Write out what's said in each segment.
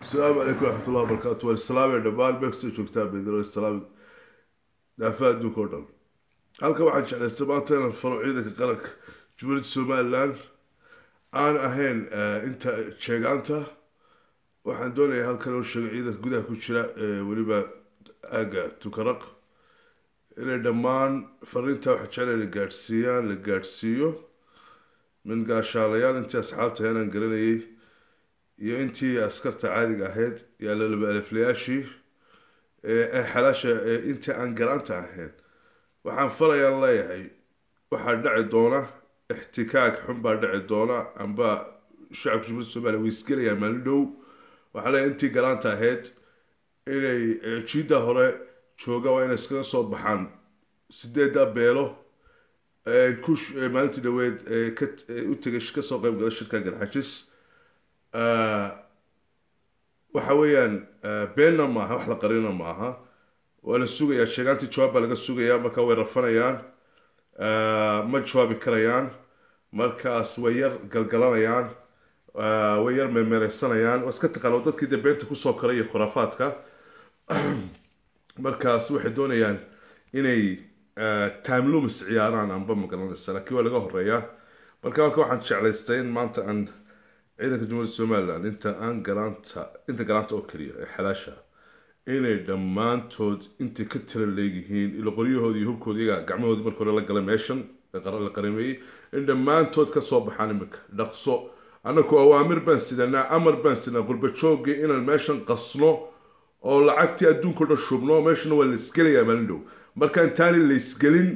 asalaamu calaykum waraxmatullahi wabarakaatu waan islaamaya dhammaan meekastoo joogtaa beedro islaami dhaafa adduunka oo dhan halkan waxaan jeclaystay maanta inaan faro ciidanka qaranka jumhuuriyadda somalilan aan ahayn inta sheegaanta waxaan doonayaa halkan oo sheego ciidanka gudaha ku jira weliba aaga tukaraq inay dhammaan fariinta waxa jeclay la gaadhsiiyaan la gaadhsiiyo min gaashaalayaal intii asxaabta aanaan garanayay iyo intii askarta caadiga ahayd iyo allalaba aliflayaashii ee xalaasha intii aan garaanta ahayn waxaan falayaan leeyahay waxaa dhaci doona ixtikaag xun baa dhaci doona amba shacabka jumhuuriyadda somaliya way isgelayaan maalin dhow waxaa leeyahay intii garaanta ahayd inay jiidda hore jooga waa inay iskaga soo baxaan sideedda beelo ku maalintii dhaweed u tegay kasoo qeyb gala shirka garxajis waxa weeyaan beenna maaha wax la qarina maaha waa la sugayaa sheegaantii jawaab baa laga sugayaa marka way rafanayaan ma jawaabi karayaan markaas way yar galgalanayaan way yar meemeereysanayaan waa iska taqaano dadkii dee beenta kusoo koray iyo khuraafaadka markaas waxay doonayaan inay timelumis ciyaaraan anba magaranaysa laakiin waa laga horeeyaa marka halka waxaan jeclaystay in maanta aan ciidanka jumhuuriyadda somalilan inta aan garaanta inta garaanta oo keliya ee xalaasha inay dhammaantood intay ka tira leegyihiin ilo qoryahooda iyo hubkooda iyaga gacmahoodii marka hore la galay meeshan la qarameeyey in dhammaantood kasoo baxaan imika dhaqso annaku awaamir baan sidanaa amar baan sidanaa qurbajoogii inaan meeshan qasno oo lacagtii adduunkao dhan shubno meeshana waa la isgelayaa maalin dhow marka intaani la isgelin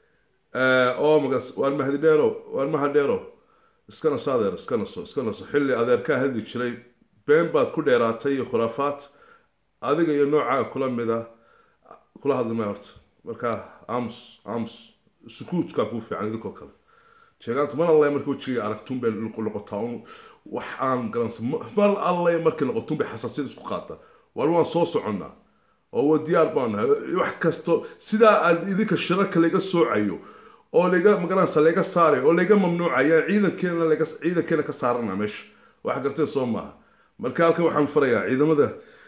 oo magas waan mahadidheero waan mahadheero iska naso adeer iska naso iska naso xilli adeerkaa hadli jiray been baad ku dheeraatay iyo khuraafaad adiga iyo noocaaga kula mida kula hadlimay horta marka ams ams sukuutkaa kuu fiican idinkoo kale sheegaanta mar alle markii wejiga aragtun bay noqotaa un wax aan garansa mar alle markii noqotun bay xasaasiyad isku qaata war waan soo soconnaa oo wa diyaar baan nahay wax kasto sidaa aan idinka shirarka laga soocayo oo laga magaranaysa laga saaray oo laga mamnuucaya ciidankeena laga ciidankeena ka saarana meesha wax gartay soo maaha marka halkan waxaan farayaa ciidamada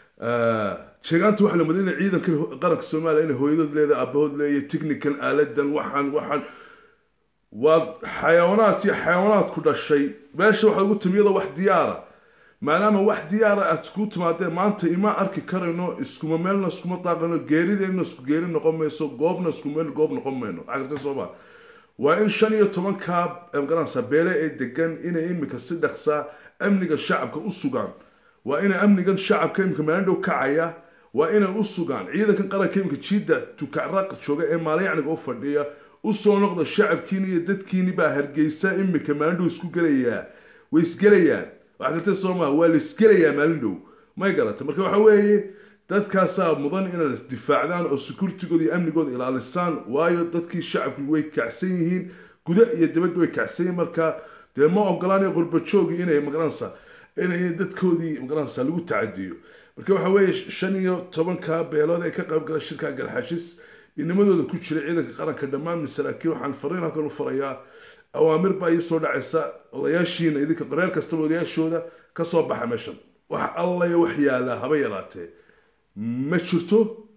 sheegaanta waxa la madina ciidanka qaranka soomaaliya inay hooyadood leedahay aabahood leeyahay technical aaladan waxaan waxaan waa xayawaanaad iyo xayawaanaad ku dhashay meesha waxaa ugu timiyada wax diyaara maadaama wax diyaara aad isku timaadeen maanta ima arki karayno iskuma meelna iskuma daaqano geerideenna isku geeri noqon mayso goobna isku meel goob noqon mayno cagartay sooma waa in shan iyo tobankaa magaranaysa beele ee degan inay imika si dhaqsaa amniga shacabka u sugaan waa inay amnigan shacabka imika maalin dhow kacaya waa inay u sugaan ciidankan qaranka imika jiidda tukacraq jooga ee maalyacniga u fadhiya usoo noqda shacabkiini iyo dadkiini baa hargeysa imika maalin dhow isku gelayaa way isgelayaan wax gartay soo maha waa la isgelayaa maalin dhow may garata marka waxa weeye dadkaasaa mudan inay isdifaacdaan oo securitigooda iyo amnigooda ilaalisaan waayo dadkii shacabku way kacsan yihiin guda iyo dibadba way kacsan yihiin marka dee ma ogolaanayo qurbajoogii inay magaranaysa inay dadkoodii magaranaysa lagu tacadiyo marka waxa weeye shan iyo tobanka beelood ee ka qayb gala shirka galxashis inimadooda ku jira ciidanka qaranka dhammaan masaraakiin waxaan fariin halkan u farayaa awaamir baa ii soo dhacaysa odayaashiina idinka qareer kastaba odayaashooda ka soo baxa meeshan wax allaya wax yaallaa haba yaraatee ma jirto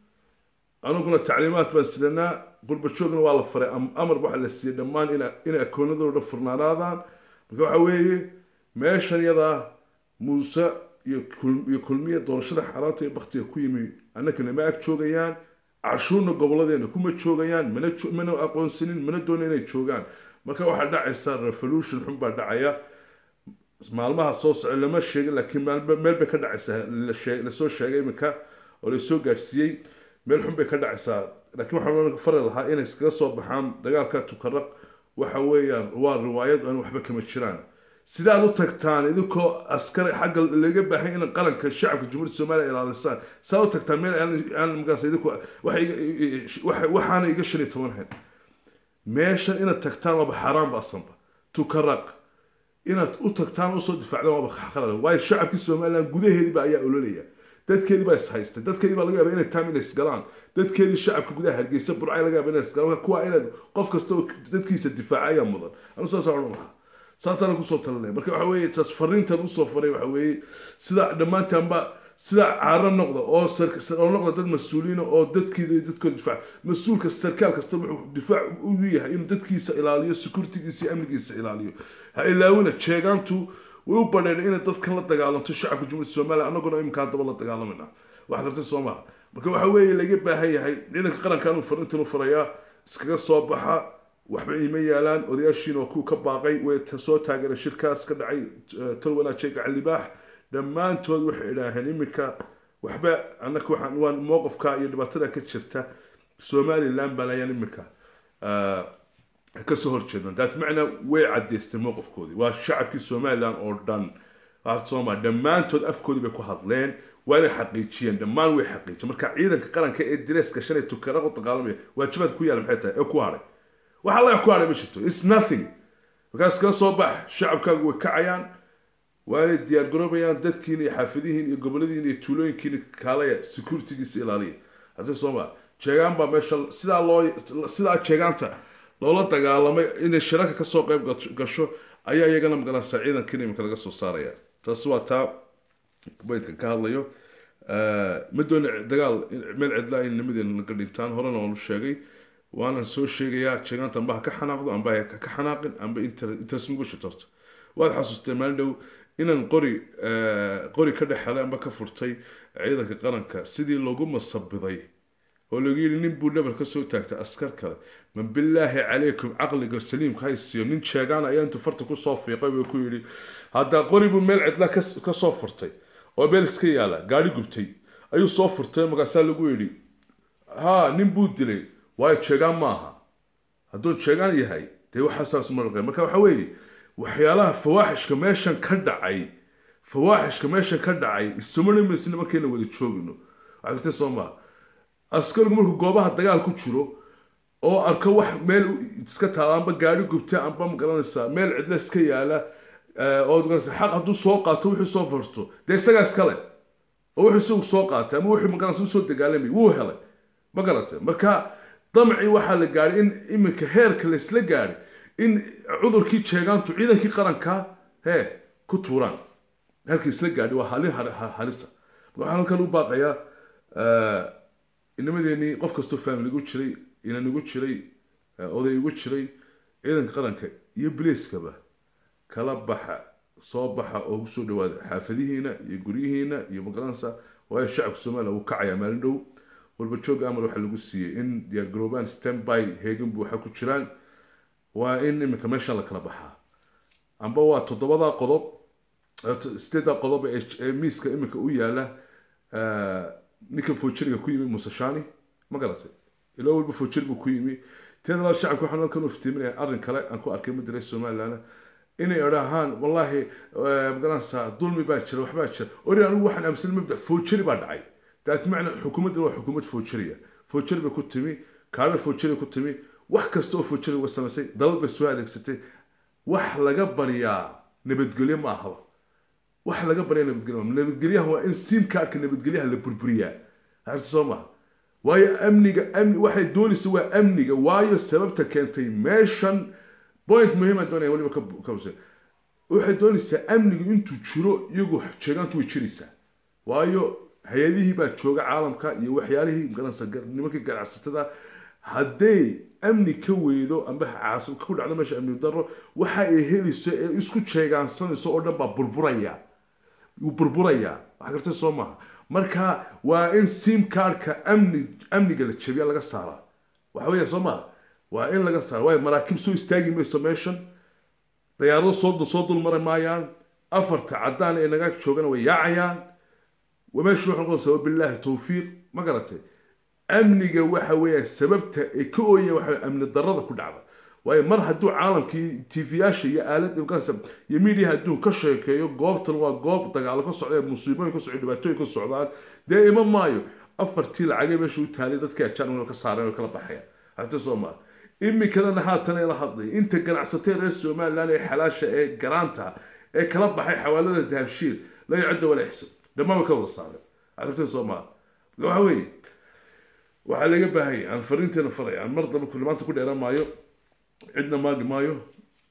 aniguna tacliimaad baan sidanaa qurbajoogna waa la faray amar waxa la siiyey dhammaan inay akoonadooda furnaanaadaan marka waxa weeye meeshan yadaa muuse iyo kulmiya doorashada xaaraanta iyo baktiga ku yimi annakana ma ag joogayaan cashuurna goboladeena kuma joogayaan mana mana aqoonsanin mana doona inay joogaan marka waxaa dhacaysa revolution xun baa dhacaya maalmaha soo soco lama sheegin laakiin meel bay ka dhacaysaa lasoo sheegay iminka oo lasoo gaadhsiiyey meel xun bay ka dhacaysaa laakiin waxaan fari lahaa inay iskaga soo baxaan dagaalka tukaraq waxa weeyaan waa riwaayad aan waxba kama jiraan sidaad u tagtaan idinkoo askari xagga laga baahay in qaranka shacabka jumhuuriyadda soomaaliya ilaalisaan saa u tagtaan meel aan magaas idinku waxaana iga shan iyo toban hayn meeshan inaad tagtaan waaba xaaraan ba asanba tukaraq inaad u tagtaan usoo difaacdaan waaba khalad waayo shacabkii somaliland gudaheediiba ayaa ololaya dadkeedii baa is haystay dadkeedii baa laga yaaba inay taam inay isgalaan dadkeedii shacabka gudaha hargeysa burcay laga yaaba inay isgalaan kuwa inaad qof kasta oo dadkiisa difaaca ayaa mudan anu saas odhan lahaa saasaan kusoo talinaya marka waxa weeye taas fariintan usoo faray waxa weeye sida dhammaantaanba sida caaro noqda oo oo noqda dad mas-uuliina oo dadkiida iyo dadkooda difaac mas-uulka sarkaal kasta wuxuu difaac ugu yahay inuu dadkiisa ilaaliyo securitygiisa iyo amnigiisa ilaaliyo ha ilaawina jeegaantu way u badheen inay dadkan la dagaalanto shacabka jumhuuriyadda soomaaliya annaguna iminka haddaba la dagaalamayna wax gartay soo maha marka waxa weeye laga baahan yahay ciidanka qarankan uu fariintan u farayaa iskaga soo baxa waxba iima yaalaan odayaashiina waa kuwa ka baaqay way soo taageeray shirkaas ka dhacay talwanaaje gacan libaax dhammaantood waxay idhaaheen iminka waxba annaka waxaan waan mowqifka iyo dhibaatada ka jirta somaliland baan ayaan iminka kasoo horjeedna daat macna way caddaystay mowqifkoodii waa shacabkii somaliland oo dhan sooma dhammaantood afkoodii bay ku hadleen waana xaqiijiyeen dhammaan way xaqiijiyeen marka ciidanka qaranka ee direeska shalay tukara u dagaalamaya waajibaad ku yaala maxay tahay ee ku hadhay wax alla ku hadhay ma jirto its nothing markaas kala soo bax shacabkaagu way kacayaan waanay diyaar garoobayaan dadkiina iyo xaafadihiin iyo goboladiina iyo tuulooyinkiina kaalaya securitygiisa ilaaliya hadse sooma jeegaan baa meesha sidaa loo sidaa jeegaanta loola dagaalamay inay shirarka kasoo qayb gasho ayaa iyagana magaranaysaa ciidankiina iminka laga soo saaraya taasi waa taa baydkan ka hadlayo ma doona dagaal meel cidlaa in nimadeena naga dhintaan horena waanu sheegay waanan soo sheegayaa jeegaanta amba ha ka xanaaqdo amba ha ka xanaaqin amba intaasnugu shitarto waad xasuustee maalin dhow inaan qori qori ka dhex helay amba ka furtay ciidanka qaranka sidii loogu masabiday oo lagu yidhi nin buu dhabar kasoo taagtay askar kale man bilaahi calaykum caqliga saliimka haysiyo nin jeegaan ayaa intuu farta kusoo fiiqay buu ku yidhi haddaa qori buu meel cidla kasoo furtay oo meel iska yaala gaari gubtay ayuu soo furtay markaasaa lagu yidhi ha nin buu dilay waayo jeegaan maaha hadduu jeegaan yahay dee waxaasaas maraqay marka waxa weeye waxyaalaha fawaaxishka meeshan ka dhacay fawaaxishka meeshan ka dhacay isumana maysna markayna wada joogino waxaa soo maa askarigu markuu goobaha dagaal ku jiro oo arko wax meel iska taala amba gaari gubta amba magaranaysaa meel cidla iska yaala oo magaranaysa xaq hadduu soo qaato wuxuu soo farto dee isagaa iskale oo wuxuu isagu soo qaatay ama wuxuu magaranaysa usoo dagaalamay wuu helay ma garatay marka damci waxaa la gaadhay in iminka heerka laysla gaadhay in cudurkii jeegaantu ciidankii qaranka hee ku tuuraan halkii isla gaadhay waa halin halisa waxaan halkan u baaqayaa inamadeenii qof kastoo family igu jiray inan igu jiray oday igu jiray ciidanka qaranka iyo bliiskaba kala baxa soo baxa oo kusoo dhawaada xaafadihiina iyo guryihiina iyo magaranaysa waayo shacabka soomaaliya wuu kacayaa maalin dhow walba jooga amal waxaa lagu siiyey in diyaargaroobaan standby heegan buuxa ku jiraan waa in iminka meeshan la kala baxaa amba waa toddobadaa qodob sideeddaa qodob ee miiska iminka u yaala ninka foojiriga ku yimi muuse shani ma garatay ilaa walba foojiri buu ku yimi teeda labaad shacabka waxaan halkan u iftiiminaya arrin kale aan ku arkay madare somaliland inay idhaahaan wallaahi magaranaysaa dulmi baa jira waxbaa jira ori anigu waxaan aaminsan mabda foojiri baa dhacay daat macna xukuumaddan waa xukuumad foojiriya foojiri bay ku timi kaarar foojiri ku timi wax kasta oo foojiri uga samaysay dalal bay soo adeegsatay wax laga baryaa nabadgelyo ma ahaba wax laga baryaa nabadgelyo nabadgelyaha waa in sim kaarka nabadgelyaha la burburiyaa harta soo maha waayo amniga amni waxay doonaysa waa amniga waayo sababta keentay meeshan point muhiima doonaya waliba ka waxay doonaysaa amnigu intuu jiro iyagu jeegaantu way jiraysaa waayo hay-adihii baa jooga caalamka iyo waxyaalihii garanaysa nimankii ganacsatada hadday amni ka weydo amba caasib ku dhacdo meesha amni daro waxa ay helayso ee isku jeegaansanayso oo dhan baa burburaya wuu burburayaa wax gartay soo maaha marka waa in sim cardka amni amniga la jabiya laga saaraa waxa weya soo maaha waa in laga saara waayo maraakiib soo istaagi mayso meeshan dayaarado soo soo dulmari maayaan afarta caddaan ee naga joogana way yaacayaan meeshu wuxuu noqonaysaa wabilaahi tawfiiq ma garatay amniga waxa weeya sababta ay ka ooyeen waxa amni darrada ku dhacda waayo mar hadduu caalamkii tv-yaasha iyo aalada imkaansa iyo media hadduu ka sheekeeyo goobtan waa goob dagaalo ka socda musiibooyin ka socda dhibaatooyin ka socdaan dee ima maayo afartii lacagay meesha u taalay dadkii ajaan ka saareen oo kala baxaya hata soo maa imikadana haatan ay la hadlay inta ganacsatay reer somaliland ee xalaasha ee garaanta ee kala baxay xawaalada dahabshiil la yacdo wala ixsab dhammaan way ka wada saareen aragtay soo maa waxa weeye waxaa laga baahanya aan fariinteena faraya aan mar dambe kulli maanta ku dheeraan maayo cidna maagi maayo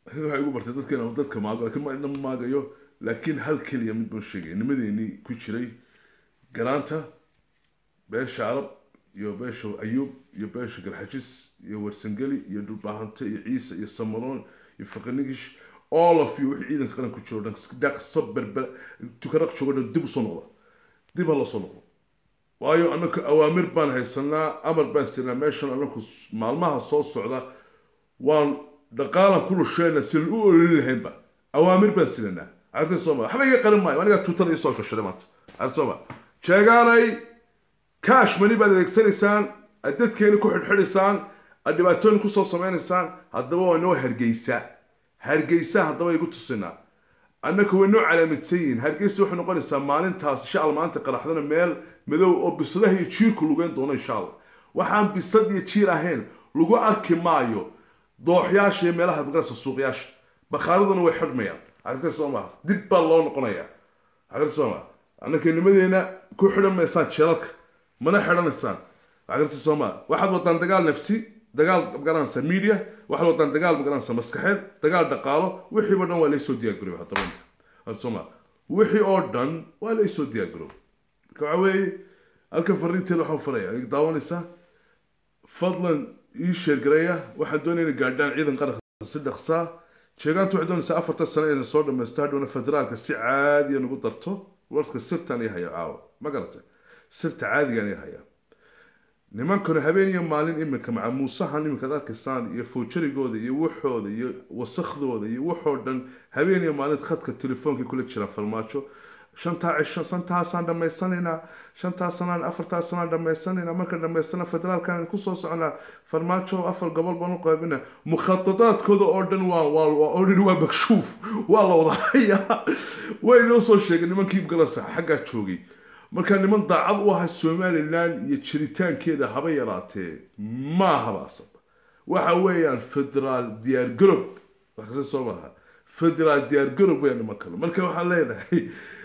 waxay igu bartay dadkeena dadka maago laakiin ma idna maagayo laakiin hal keliya mid baan sheegaya nimadeenii ku jiray garaanta beesha carab iyo beesha ayuub iyo beesha garxajis iyo warsangeli iyo dhulbaahante iyo ciise iyo samaroon iyo faqanigish all of you wixii ciidanka qaran ku jiro dhan dhaqso berber tukaraq joogo dhan dib usoo noqda dib ha loo soo noqdo waayo anaku awaamir baan haysanaa amar baan siinaa meeshan anaku maalmaha soo socda waan dhaqaalan ku lusheena silan u ololi lahaynba awaamir baan silanaa arta sooma waxba iga qarin maayo aniga tuutada isoo gashaday maanta arta sooma jeegaanay kaash mani baad adeegsanaysaan aad dadkeeni ku xidhxidhaysaan aad dhibaatooyin kusoo sameynaysaan haddaba waa inoo hargeysa hargeysa haddaba igu tusinaa annaka way noo calaamadsan yihiin hargeysa waxay noqonaysaa maalintaas insha alla maanta qaraxdana meel madow oo bisadaha iyo jiirku lugeyn doono insha alla waxaan bisad iyo jiir ahayn lagu arki maayo dooxyaasha iyo meelaha maqanaysa suuqyaasha bakhaaraduna way xidhmayaan arrinta soo maha dib baa loo noqonayaa arrinta soo maha annaka nimadeena ku xidhan maysaan jeelalka mana xidhanaysaan arrinta soo maha waxaad wadaan dagaal nafsi dagaal magaranaysa media waxaad wadaan dagaal magaranaysa maskaxeed dagaal dhaqaalo wixiiba dhan waa laysoo diyaargarooy haddaba arrinta soo maha wixii oo dhan waa laysoo diyaargarooy marka waxa weeye halkan fariinteeda waxaan faraya ay daawanaysaa fadlan ii sheergareeya waxaan doonaya inay gaadhaan ciidan qaranka si dhaqsaa sheegaantu waxay doonaysaa afartan sano inay soo dhamaysto hadhowna federaalka si caadiya nagu darto warka sirtaan ii haya caawa ma garatay sirta caadigaan ii haya nimankanu habeen iyo maalin iminka maca muusahan iminkaad arkaysaan iyo fowjarigooda iyo waxooda iyo wasakhdooda iyo waxoo dhan habeen iyo maalin khadka telefoonkay kula jiraan farmaajo shantaa cisho santaasaan dhammaysanaynaa shantaa sanaan afartaa sanaan dhammaysanaynaa marka dhammaysana federaalkan kusoo soconaa farmaajo afar gobol baan u qaybina mukhadadaadkooda oo dhan waa waa oo dhan waa makshuuf waa la wada hayaa way noo soo sheegay nimankii galansa xaggaa joogay marka niman daacad u ahay somalilan iyo jiritaankeeda haba yaraatee maahaba asab waxa weeyaan federaal diyaar garob waxkase soo maaha federaal diyaar garob weeyaan niman kale marka waxaan leenahay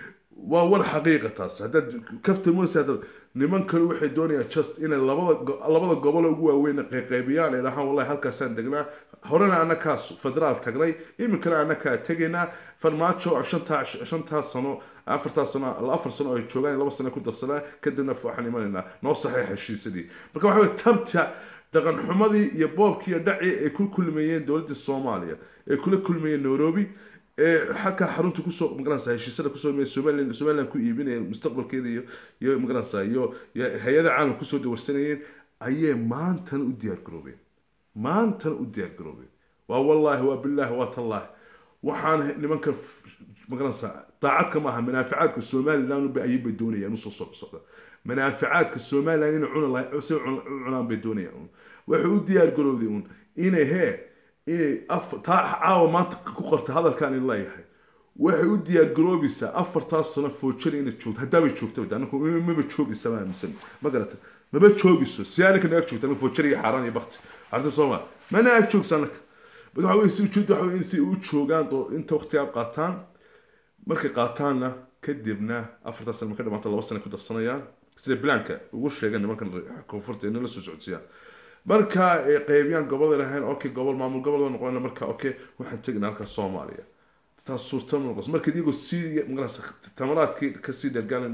waa war xaqiiqa taas haddaad kafta mosa niman kale waxay doonayaan just inay labada labada gobol ugu waaweyn qayqaybiyaan ay dhahaan wallahi halkaasaan degnaa horena annakaa federaal tagnay iminkana annakaa tegaynaa farmaajo shantaa shantaa sano afartaa sano afar sano ay joogaan laba sano ku darsanaa kadibna waxaan imanaynaa noo saxiix heshiisadii marka waxa weye tabta dhaqan xumadii iyo boobkii iyo dhacii ay ku kulmayeen dowladda soomaaliya ay kula kulmayeen nairobi ee xagka xarunta kusoo magaranaysa heshiisada kusoo somaliland somaliland ku iibinaya mustaqbalkeeda iyo iyo magaranaysa iyo hay-ada caalam kusoo dawarsanayeen ayay maantana u diyaar garoobeen maantana u diyaar garoobeen waa wallaahi waa billaahi waa tallaahi waxaan nimanka magaranaysa daacadka maaha manaaficaadka somaliland ba ayay doonayaan usoo soo socda manaaficaadka somaliland inay cuna lahay si cunaan bay doonayaan waxay u diyaar garoobday un inay hee inay taa caawa maanta ku qorta hadalkaan in leeyahay waxay u diyaar garoobaysaa afartaas sano foojari inay joogto haddaabay joogtaba anaku maba joogaysa ma aaminsan ma garata maba joogayso si anaka naga joogta anaka foojari iyo xaaraan iyo bakti arta sooma mana ag joogsa anaka bad waxa weye si ujeed waxa weye in si u joogaan inta waqtigaa qaataan markay qaataanna kadibna afartaas sano marka dhamaanta laba sano ku darsanayaan sida bilaanka ugu sheegan nimankan koonfurta inay la soo socodsiiyaan marka ay qaybiyaan gobol lahayn okay gobol maamul gobol baa noqon marka okay waxaan tegnaa halkaas soomaaliya taas suurta ma noqos marka idigoo sii magarasa tamaraadkii kasii dhergaan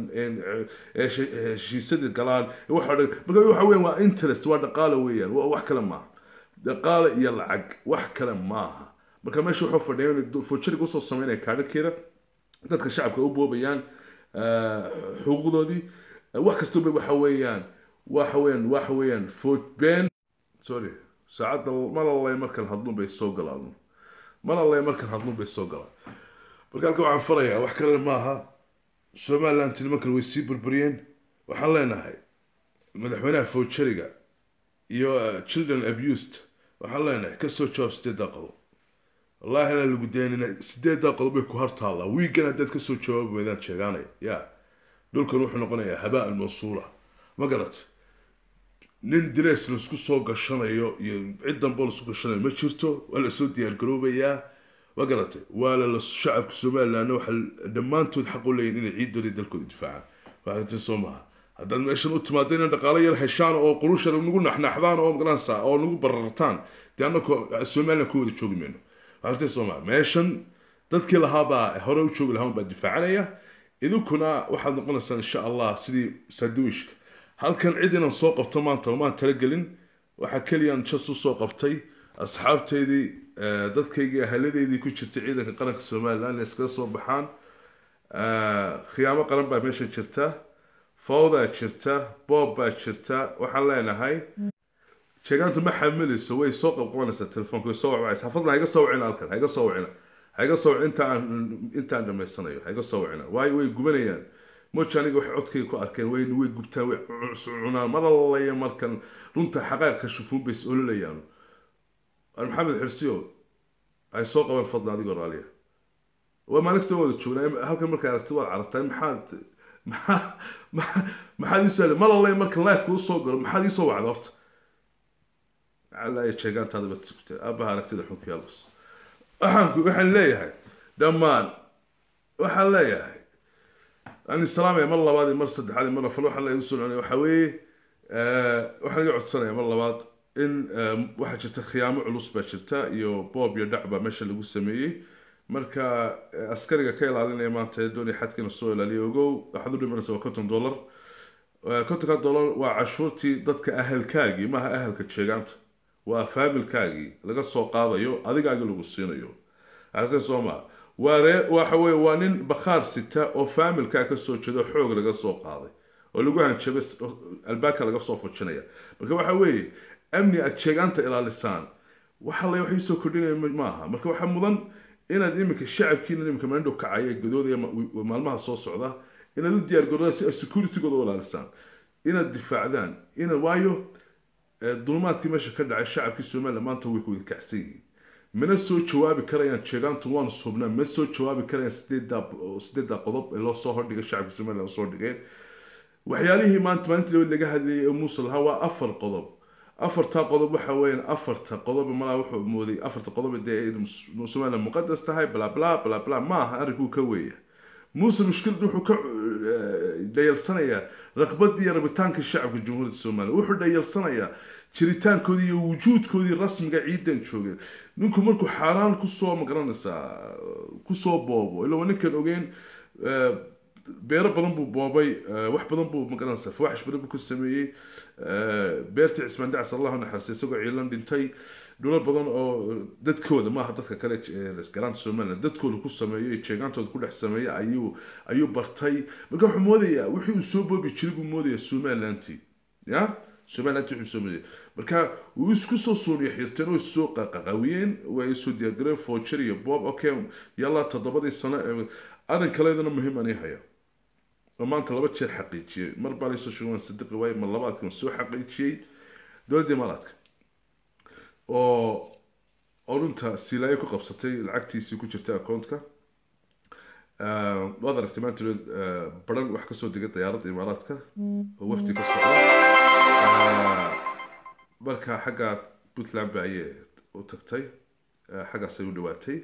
heshiisadii galaan waxa dhan marka waxa weeyaan waa interest waa dhaqaale weeyaan waa wax kale maaha dhaqaale iyo lacag wax kale maaha marka meesha wuxuu fadhiya in fojariga usoo sameynaya kaadhakeeda dadka shacabka u boobayaan xuquuqdoodii wax kastaba waxa weeyaan waxa weeyaan waxa weeyaan foj been sorry saacadda malalay markan hadlun bay soo galaan malalay markan hadlun bay soo galaan marka halka waxaan farayaa wax kale maaha somaliland nimankan way sii burburiyeen waxaan leenahay madaxweynaha fojariga iyo children abused waxaan leenahay kasoo jawaab sideeddaa qodob wallahi inaan lagu daynina sideeddaa qodob bay ku hartaallaa wiigan haddaad kasoo jawaabi weydaan sheegaanaya ya dhulkan wuxuu noqonayaa habaa almawsuula ma garat nin dres laisku soo gashanayo iyo cid danbo laisku gashanayo ma jirto waa lasoo diyaargaroobayaa ma garatay waa la shacabka somalilandna waxaa dhammaantood xaq u leeyihin inay ciiddooda dalkooda difaacaan waxaati soo maha haddaad meeshan u timaado inay dhaqaalo yar heshaan oo qurusha nagu naxnaxdaan oo magaranaysa oo nagu barartaan dee annako somaliland ku wada joogi mayno artay soomaa meeshan dadkii lahaabaa hore u joogi lahaa baa difaacanaya idinkuna waxaad noqonaysaan insha allah sidii sandwishka halkan cid inaan soo qabto maanta maan talagelin waxaa keliyaan jas usoo qabtay asxaabteydii dadkaygii ahaladeydii ku jirtay ciidanka qaranka somalilan inay iskaga soo baxaan khiyaamo qaran baa meesha jirta fawdaa jirta boob baa jirta waxaan leenahay sheegaantu ma xamilayso way soo qabqabanaysaa telefoonka way soo wacwacaysa fadlan ha iga soo wacina halkan ha iga soo wacina ha iga soo wacina intaan intaan dhammaysanayo ha iga soo wacina waayo way gubanayaan moja aniga waxay codkayga ku arkeen way way gubtaan way cunaan mar allaya markan runta xaqaaqka shufuun bay is ololayaan maxamed xirsiyo ay soo qabaan fadlan adigoo raaliya waa maalinta wada joognaa halkan markaa aragti waad carabtaa maxaad maxaa maxaad iisoo mar allaya marka lifeka usoo galo maxaad iisoo wacda horta calaya sheegaantaada ba tugtay aabaha aragtida xunka yaalbas waxaan waxaan leeyahay dhammaan waxaan leeyahay aan islaamaya mar labaad iyo mar saddexaad iyo mar afar waxaan leeyahay usoo cunaya waxaa weeye waxaan iga codsanaya mar labaad in waxaa jirta khiyaamo culus baa jirta iyo boob iyo dhac baa meesha lagu sameeyey marka askariga ka ilaalinaya maanta ee doonaya xadkiina soo ilaaliya ogow waxaad u dhimanaysa waa konton dollar kontonka dollar waa cashuurtii dadka ahalkaagii maaha ahalka sheegaanta waa faamilkaagii laga soo qaadayo adigaagii lagu siinayo aragtay soo maa waa ree waxa weye waa nin bakhaar sita oo faamilkaa kasoo jeedo xoog laga soo qaaday oo lagu hanjabay albaabka laga soo fujinaya marka waxa weeye amni aad sheegaanta ilaalisaan waxa la waxay soo kordhinaya maaha marka waxaa mudan inaad iminka shacabkiina iminka maandhow kacaya gadoodaya maalmaha soo socda inaad u diyaargarooda si aad securitygooda u ilaalisaan inaad difaacdaan ina waayo dulmaadkii meesha ka dhacay shacabkii somaliland maanta way wada kacsan yihiin mana soo jawaabi karayaan sheegaantu waanu subnaa ma soo jawaabi karayaan sideeddaa sideeddaa qodob ee loo soo hordhigay shacabka somaliland soo dhigeen waxyaalihii maanta maalintii labad laga hadlayay ee muuse lahaa waa afar qodob afartaa qodob waxa weeyaan afarta qodob malaa wuxuu mooday afarta qodob dee somaliland muqadas tahay bla bla bla bla ma aha arrinkuu ka weeya muuse mushkilad wuxuu ka dhayalsanayaa raqbadii iyo rabitaanka shacabka jamhuuriyadda somaliland wuxuu dhayalsanayaa jiritaankoodii iyo wujuudkoodii rasmiga ciidan joogeen ninku markuu xaaraan kusoo magaranaysaa kusoo boobo ila waa ninkan ogeyn beero badan buu boobay wax badan buu magaranaysaa fawaaxish badan buu ku sameeyey beertii cismaan dacs allahu naxariistay isagoo ciilan dhintay dhulal badan oo dadkooda maaha dadka kale garaanta somaliland dadkooda ku sameeyo iyo jeegaantooda ku dhex sameeya ayuu ayuu bartay marka wuxuu moodayaa wixii uu soo boobi jiray buu moodayaa somalilanti ya somalilanti wuxuu soo moodaya marka wuu isku soo suuniya xirteen oo isoo qaqawiyeen way isoo diyaargareen foojer iyo bob okay yalla toddobadii sano arrin kaleedana muhiim ani haya oo maanta laba jeer xaqiijiyey mar baa laysoo sheegay waan sadiqi waaye mar labaadkan soo xaqiijiyey dowladda imaaraadka oo oo runta silaayo ku qabsatay lacagtiisii ku jirta accountka waad aragtay maanta baran wax kasoo degay diyaaradda imaaraadka oo wafdi ka socda marka xagga puntland ba ayay u tagtay xaggaasay u dhawaatay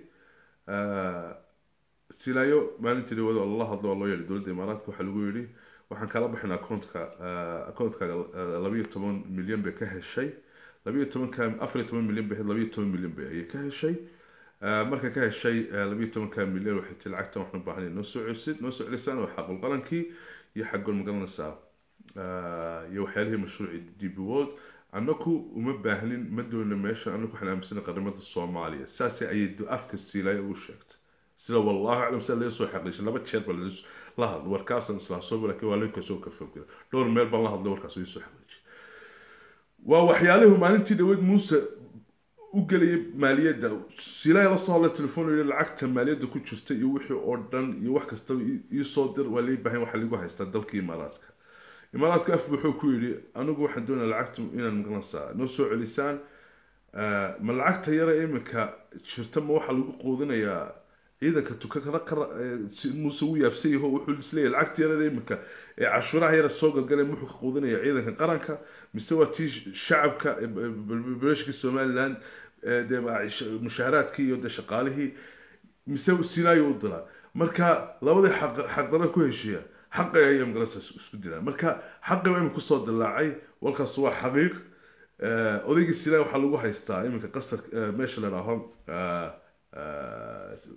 silaayo maalintii dhawada oo lala hadlo oo loo yeedhay dowladda imaaraadka waxaa lagu yidhi waxaan kala baxaynaa accountka accountkaaga labayo toban milyan bay ka heshay labayo tobanka afariyo toban milyan bay labayo toban milyan bay ayay ka heshay markay ka heshay labayo tobanka milyan waxay tii lacagtan waxaan u baahanay noo soo celisid noo soo celisaan waa xaqul qalankii iyo xaqul magaranaysaa iyo waxyaalihii mashruuci db world annaku uma baahnin ma doona meesha annaku waxaan aaminsanay qaramada soomaaliya saasay ayay afka siilaya ugu sheegtay sida wallahu aclam sida laga soo xaqiijay laba jeer baa la hadlo warkaasan islaan soo laakiin waa laga soo kafogela dhowr meel baan la hadlay warkaas ii soo xaqiijay waa waxyaalihii maalintii dhaweed muuse u gelayay maaliyadda silaa la soo hadlay telefoon yidhi lacagta maaliyadda ku jirta iyo wixii oo dhan iyo wax kastaba ii soo dir waa lii baahan waxa lagu haystaa dalkii imaaraadka imaaraadka af wuxuu ku yidhi anigu waxaan doonaya lacagta inaan maqlansaa noo soo celisaan ma lacagta yara iminka jirta ma waxaa lagu quudinayaa ciidanka tukakana muuse u yaabsan yaho wuxuu isleeyahay lacagta yarada iminka ee cashuuraha yara soo galgaleen wuxuu ka quudinaya ciidanka qaranka mise waa tii shacabka beeshkii somaliland dee mushaaharaadkii iyo dee shaqaalihii mise silaayo u dilaa marka labadii xaqdara ku heshiiya xaqay ayaa magalasa isku dilaan marka xaqi baa imika kusoo dilaacay walkaas waa xaqiiq odaygii silaayo waxaa lagu haystaa iminka qasar meesha la dhaaho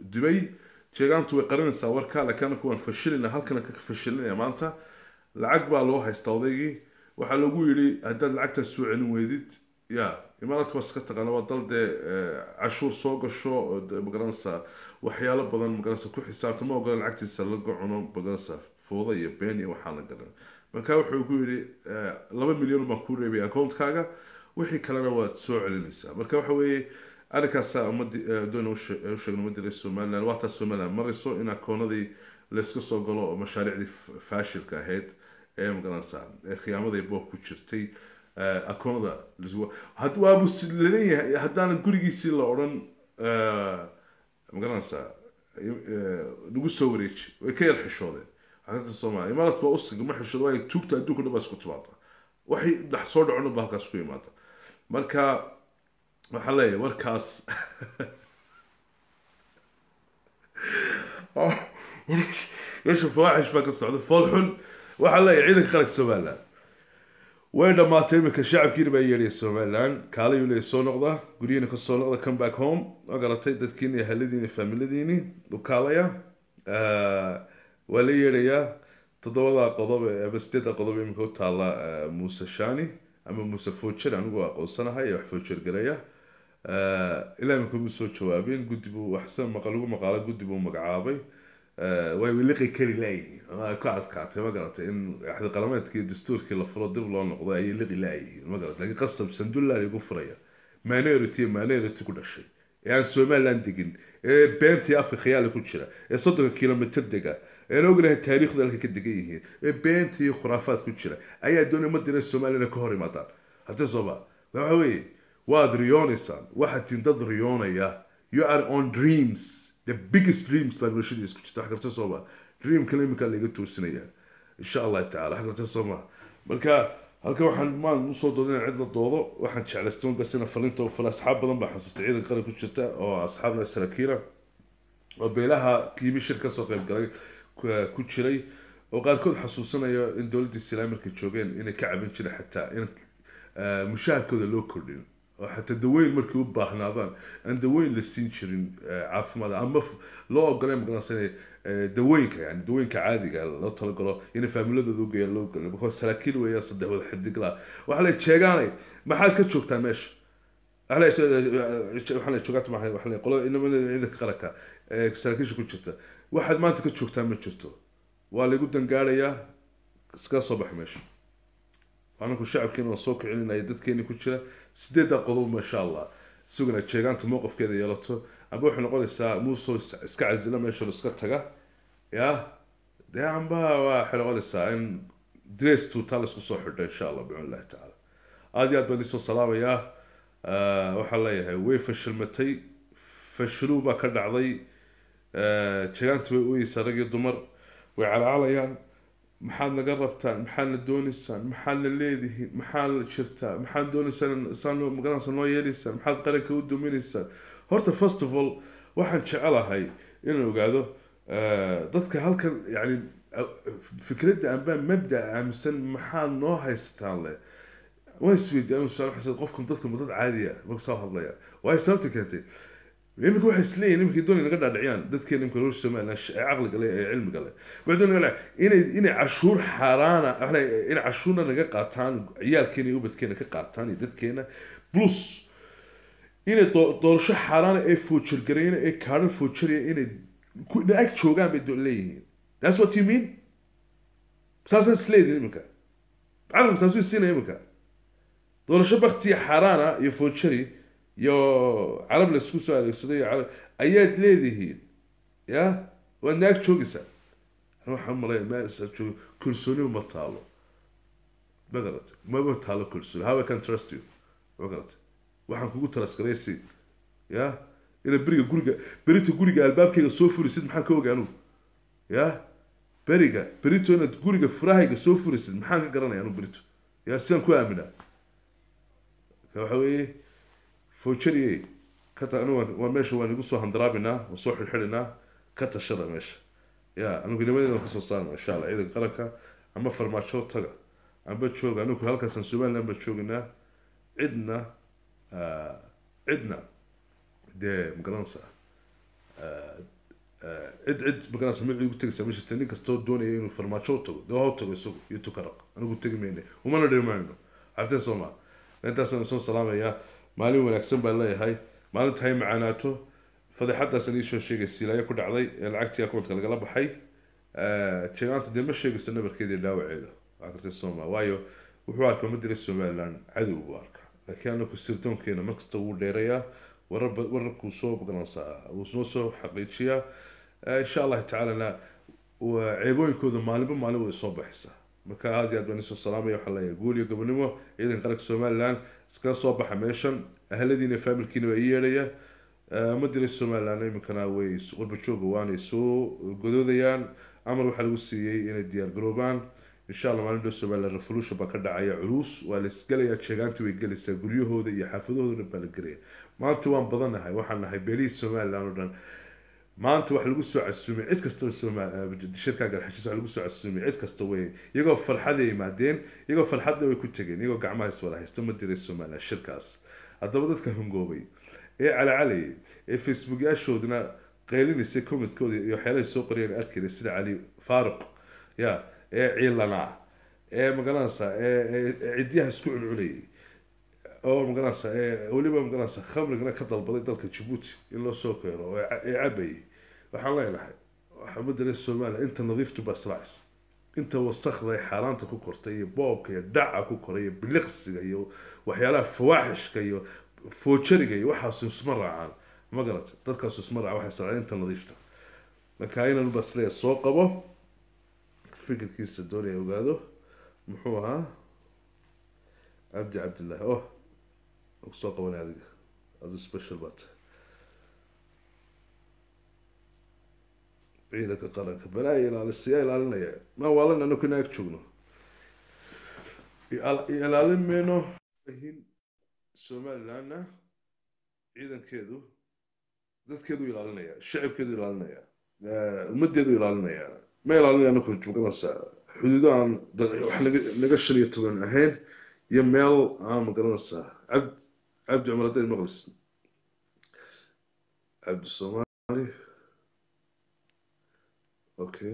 dubay jeegaantu way qarinaysaa warka laakiin anaku waan fashilina halkana ka fashilinaya maanta lacag baa loo haystaa odaygii waxaa lagu yidhi haddaad lacagtaas soo celin weydid ya imaaraadka waa iska taqaana waa dal dee cashuur soo gasho oo dee magaranaysaa waxyaalo badan magaranaysa ku xisaabta ma ogola lacagtiisa laga cuno magaranaysaa fooda iyo been iyo waxaa la garan marka wuxuu ku yidhi laba milyan baan ku reebay accountkaaga wixii kalena waad soo celinaysaa marka waxa weeye arrinkaasa ummadii doona u sheegna ummadii reer somaliland waa taas somaliland marayso in akoonadii layska soo galo oo mashaariicdii faashilka ahayd ee magaranaysaa ee khiyaamadii boob ku jirtay akoonada waa ladan yahay haddaanan gurigiisii la odhan magaranaysaa lagu soo wareeji way ka yar xishoodeen xaqiiqda soomaaliya imaaraadka waa usiga ma xishooda waayo tuugta adduunka dhan baa isku timaada waxay dhex soo dhacona ba halkaas ku imaada marka waxaa leeyahay warkaas meesha fawaaxish baa ka socda fool xun waxaa leeyahay ciidanka qaranka somaliland way dhammaatay iminka shacabkiina baa yeedhaya somaliland kaalayuu leeyahy soo noqda guryihiina ka soo noqda come back home waa garatay dadkiina iyo haladiini faamiladiini u kaalaya waa la yeedhayaa toddobada qodob ama sideedda qodob iminka u taalla muuse shani ama muuse fojer anigu aqoonsanahay ee wax fojer garaya ilaa iminka mu soo jawaabin guddi buu waxsan maqa lagu maqaalo guddi buu magacaabay way liqi kari laayihiin ku adkaatay ma garatay in axdi qalameedkii dastuurkii la furo dib loo noqdo ayay liqi laayihiin ma garatay laakiin qasab sandulla lagu furaya minority iyo minority ku dhashay ee aan somaliland degin ee beentii afka khiyaali ku jira ee soddonka kilomitr dega ean ognahay taariikhda halka ka degan yihiin ee beenta iyo khuraafaad ku jira ayaa doonay madina somaliland ka hor imaadaan haddii sooba waxa weeye waad riyoonaysaan waxaad tin dad riyoonaya you are on dreams the biggest dreams baa noloshadiis ku jirta wax karta sooma dreamkana iminkaa laga toosinaya insha allahu tacala wax karta sooma marka halkan waxaan maan usoo dooda in cid la doodo waxaan jeclaystay bas ina falinta u fala asxaab badan baa xasuustay ciidanka qaran ku jirta oo asxaabna saraakiila oo beelaha kiibi shir kasoo qayb galay ku jiray oo qaarkood xasuusanaya in dowladdii islaam markay joogeen inay ka cabin jireen xataa in mushaharkooda loo kordhin oo xataa daweyn markay u baahnaadaan aan daweyn la siin jirin caafimaad ama loo ogolay magaranaysa dawooyinka yani dawooyinka caadiga loo talagalo inay faamiladooda u geeyaan loo galo because saraakiil weeyaan saddex wada xidigla waxaa la jeegaanay maxaad ka joogtaa meesha waxaa la joogaata maxay waxaa la qolada inamada ciidanka qaranka ee saraakiisha ku jirta waxaad maanta ka joogtaa ma jirto waa lagu dangaarayaa iskaga soo baxa meesha anaku shacabkeena waan soo kicinaya dadkeeni ku jira sideedda qodob maasha allah isaguna jeegaanta mowqifkeeda yeelato amba waxay noqonaysaa muusoo iska casila meesha iska taga ya dee amba waxay noqonaysaa in dress tuutaa laisku soo xidho insha allah bicun illahi tacaala aada iyo aad baan isoo salaamayaa waxaan leeyahay way fashilmatay fashiluu baa ka dhacday jeegaanta way uyeysaa rag iyo dumar way calaacalayaan maxaad naga rabtaan maxaad na doonaysaan maxaad na leedihiin maxaad la jirtaa maxaad doonaysaan saan magaranaysa noo yeelaysaan maxaad qaranka u duminaysaan horta first of all waxaan jecelahay inaan ogaado dadka halkan yani fikradda amba mabda aaminsan maxaad noo haysataan le waan isweydiiya qofkan dadka ma dad caadiya marka soo hadlaya waayo sababta keentay iminka waxay isleeyihin iminka doonay naga dhaadhiciyaan dadkeena imika reer somaliland ee caqliga leh ee cilmiga leh waxay doonay naga inay inay cashuur xaaraana inay cashuurna naga qaataan ciyaalkeena iyo ubadkeena ka qaataan iyo dadkeena plus inay doorasho xaaraana ee foojargarayna ee kaadhan foojaraya inay ag joogaan bay leeyihiin that's what you mean saasaan isleeyihin iminka caqliga saasuu siinaya iminka doorasho baktiya xaaraana iyo foojari iyo carab la isku soo adeegsaday iyo carab ayaad leedihiin ya waad naag joogaysaa waxaan malaya ma joogo kalsooniba ma taalo ma garat mama taalo kalsooni how I can trust you ma garat waxaan kugu talasgaraysi ya inaad beriga guriga berita guriga albaabkayga soo furisid maxaan ka oga anugu ya beriga berito inaad guriga furahayga soo furisid maxaan ka garanaya anugu berito ya sidaan ku aaminaa waxa weeye fojariye kata anigu waa meesha waan igu soo handaraabinaa waan soo xidhxidhinaa ka tashada meesha ya anigu nimadeena kasoo saarna insha allah ciidanka qaranka ama farmaajo taga amba jooga anigu halkaasaan somaliland baan jooginaa cidna cidna dee magaranaysa cid cid magaranaysa mid ugu tegaysa ma jirta nin kastoo doonaya inuu farmaajo u tago dee ha u tago isagu iyo tukaraq anigu tegi mayne umana dhimayno cabtee sooma intaasaan soo salaamayaa maalin wanaagsan baan leeyahay maalinta hay macaanaato fadeexadaasaan iisoo sheegay siilaayo ku dhacday ee lacagtii akoontka lagala baxay jeegaanta dee ma sheegayso nabarkeeda iyo dhaawaceeda waa kartay sooma waayo wuxuu arkaa ma diray somaliland cadow buu arkaa laakiin anaku sirdoonkeena markasta wuu dheerayaa wararba wararkuu soo magaranaysaa wuu noo soo xaqiijiyaa insha allahu tacaalana ceebooyinkooda maalinba maalin way soo baxaysaa marka aada iyo aad baan isoo salaamaya waxaan leeyahay guul iyo gobonimo ciidan qaranka somaliland iskaga soo baxa meeshan ahladiina familkiina waa ii yeedhaya ma diray somaliland iminkana way qurba jooga waanay soo godoodayaan amar waxaa lagu siiyey inay diyaar garoobaan insha allah maalin dhow somaliland revolution baa ka dhacaya culus waa la isgelayaa jeegaantii way gelaysaa guryahooda iyo xaafadahooda dhan baa la gelaya maanta waan badanahay waxaan nahay beelihii somaliland oo dhan maanta waxa lagu soo casuumay cid kastaba shirkaa garxajis waxa lagu soo casuumay cid kasta wey iyagoo farxaday yimaadeen iyagoo farxadda way ku tegeen iyagoo gacmaha iswada haysto ma diray somaliland shirkaas haddaba dadka hungoobay ee calacalayay ee facebookyaashoodina qaylinaysa commentkooda iyo waxyaalahay soo qoriyeen arkayna sida cali faaruq ya ee ciilanaa ee magaranaysa ee cidyaha isku cuncunayay oo magaranaysa ee weliba magaranaysa khamrigana ka dalbaday dalka jabuuti in loo soo keeno oo ee cabayay waxaan leenahay waxaa madaray somaliland inta nadiiftu baa israacaysa inta wasakda ee xaaraanta ku kortay iyo boobka iyo dhaca ku koray iyo biliqsiga iyo waxyaalaha fawaaxishka iyo foojariga iyo waxaas isma raacaan ma garata dadkaas isma raaca waxay israaceen inta nadiifta marka inan baa isleeya soo qabo fikirkiisa doonaya ogaado muxuu ahaa cabdi cabdillahi oh kusoo qabanay adiga adu special baa tahay ciidanka qaranka balaa ilaalisiyaa ilaalinaya ma waalan anaku ina ag joogno ilaalin mayno hin somalilandna ciidankeedu dadkeedu ilaalinaya shacabkeedu ilaalinaya ummadeedu ilaalinaya ma ilaalinaya anaku magaranaysa xuduudo aan wax naga naga shan iyo toban ahayn iyo meel aan magaranaysaa cabd cabdi cumar haddayd maqlis cabdi soomaali okay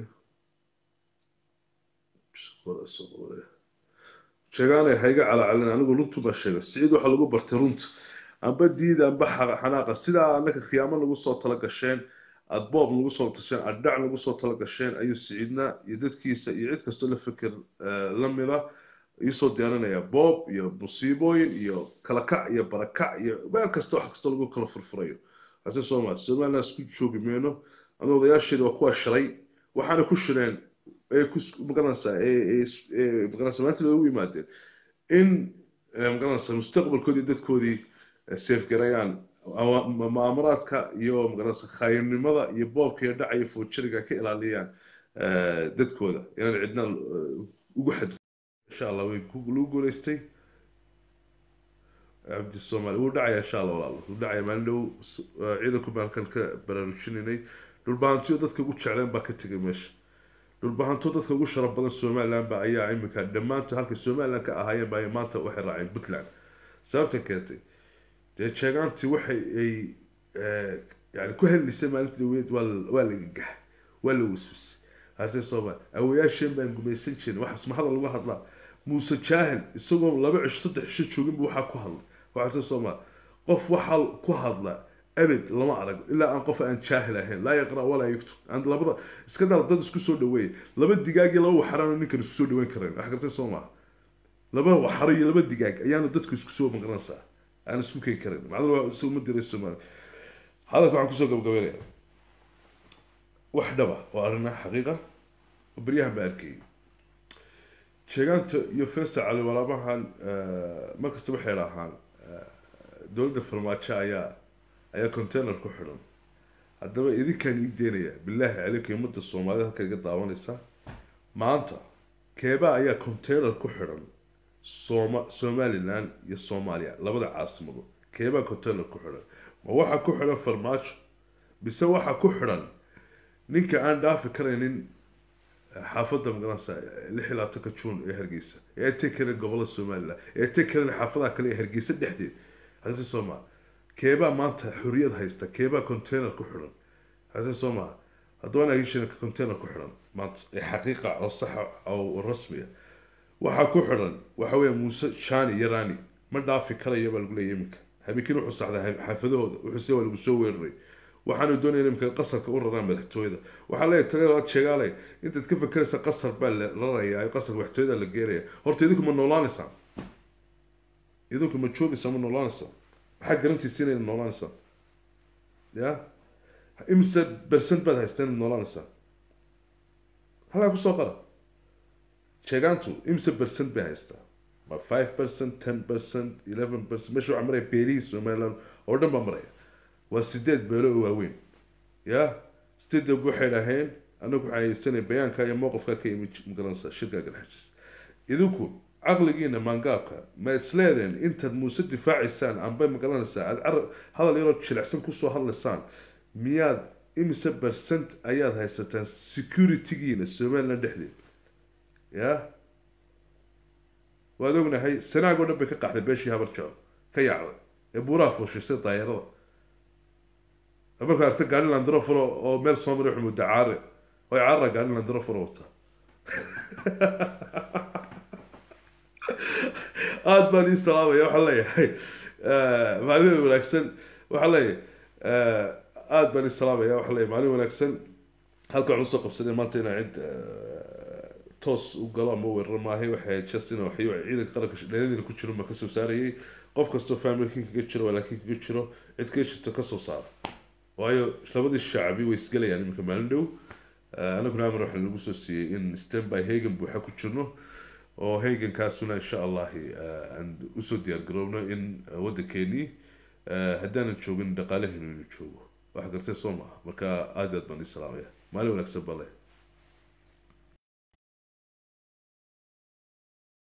sheegaanay hayga calacalin anigu runtu baa sheega siciid waxaa lagu bartay runta amba diida amba xanaaqa sidaa anaka khiyaamo nagu soo tala gasheen aada boob nagu soo tasheen aada dhac nagu soo tala gasheen ayuu siciidna iyo dadkiisa iyo cid kastoo la fikir lamida iisoo diyaarinaya boob iyo musiibooyin iyo kala kac iyo barakac iyo meel kasta wax kasta lagu kala furfurayo hase soomaali somaliland isku joogi mayno anu odayaasheeda waa kuwa shiray waxaana ku shireen ee ku magaranaysaa ee magaranaysa maanta loogu yimaadeen in magaranaysa mustaqbalkoodii dadkoodii seefgarayaan maamuraadka iyo magaranaysa khaayimnimada iyo boobka iyo dhaca iyo foojariga ka ilaaliyaan dadkooda inaan cidna ugu xad insha allah way lagu guuleystay cabdi soomaali wuu dhacaya insha allah walaal wuu dhacaya maalin dhow ciidanku baan halkan ka baraarujinaynay dhulbahantiyo dadka ugu jecleen baa ka tegay meesha dhulbahanto dadka ugu sharaf badan somaliland ba ayaa iminka dhammaantood halkay somaliland ka ahaayeen ba maanta waxay raaceen puntland sababta keentay dee jeegaantii waxay ay yani ku hadlaysay maalinta dhaweed waa waa la gagax waa la waswisay hase soomaali awayaasheen baan gumaysan jirin waxaas ma hadal lagu hadlaa muuse jaahil isagoo laba cisho saddex cisho jooginba waxaa ku hadlay waxaase soomaali qof waxaa ku hadla abed lama arag ilaa aan qof aan jaahil ahayn laa yaqra walaa yuktub aan labada iska dal dad isku soo dhaweeya laba digaag iyo laba waxaraan ninkan isku soo dhaweyn karayn wax gartay soo maaha laba waxaro iyo laba digaag ayaanu dadku isku soo maqranaysaa aan isku keeni karayn macdal waa isagu ma diray soomaali hadalka waxaan kusoo gabagabeynaya wax dhaba oo arrina xaqiiqa oo beryahan baa arkayay sheegaanta iyo festa cali walaabahan markasta waxay dhahaan dowladda farmaajo ayaa ayaa container ku xidhan haddaba idinkaan ii deynaya bilaahi calaykum ummadda soomaalida halkan iga daawanaysa maanta keebaa ayaa container ku xidhan sooma somaliland iyo soomaaliya labada caasimado keebaa container ku xidhan ma waxaa ku xidhan farmaajo mise waxaa ku xidhan ninka aan dhaafi karaynin xaafadda magaranaysa lix iyo labaatanka juun ee hargeysa ee teg karin gobolada somaliland ee teg karin xaafadaha kale ee hargeysa dhexdeed hase soo maa keebaa maanta xorriyad haysta keebaa container ku xidhan hase soo maa haddaba anaa heshiinka container ku xidhan maanta ee xaqiiqa oo saxa oo rasmiya waxaa ku xidhan waxa weeye muuse shani iyo rani ma dhaafi karayo baa lagu leeyahy iminka habeenkiin wuxuu saxday xaafadahooda wuxuu se waa lagu soo weeraray waxaanu doonaya iminka qasarka u raraan madaxtooyada waxaa leeyahay tagala sheegaale intaad ka fakeraysa qasar baa la rarayaa qasar madaxtooyada la geenaya horta idinku ma noolaanaysaa idinku ma joogaysaa ma noolaanaysaa maxaa garantiisa inay noolaanaysaa ya imise bersent baad haystaa inaad noolaanaysaa halkaa kusoo qara sheegaantu imise bersent bay haystaa ma five percent ten percent eleven percent meesha waxaa maraya beelihii somaliland oo dhan baa maraya waa sideed beelo oo waaweyn ya sideedab waxay dhaheen anagu waxaan haysanay bayaanka iyo mowqifka ka yimi magaranaysaa shirka garxajis idinku caqligiina maangaabka ma isleedeen intaad muuse difaacaysaan amba magaranaysaa aad car hadal yaroo jilicsan kusoo hadlaysaan miyaad imise percent ayaad haysataan securitygiina somaliland dhexdeed ya waad ognahay sanaag oo dhan bay ka qaxday beeshii habar jaco ka yaacday ee buuraha fuushisay daayarada markaa arta gaari landrofuro oo meel soo maray wuxuu mudda caare oo caara gaari landrofuro wata aada baan ii salaamaya waxaan leeyahay maalin wanaagsan waxaan leeyahay aada baan ii salaamaya waxaan leeyahay maalin wanaagsan halka waxaan usoo qabsanay maanta inaa cid toos u galo ama weeraro maahay waxay just ina waxyo ciidanka qaranka dheeradina ku jiro ma kasoo saarayay qof kastoo familkii kaga jiro walaakiin kaga jiro cid kaga jirto kasoo saara waayo labadii shacbi way isgelayaan iminka maalin dhow anaguna amar waxaa lagu soo siiyey in standby hagan buuxa ku jirno oo hagankaasuna insha allahi aan usoo diyaar garoobno in waddankeenii haddaanan joogin dhaqaalaheenu inuu joogo wax gartay soo maaha marka aada aad baan ii salaamaya maalin wanaagsan bale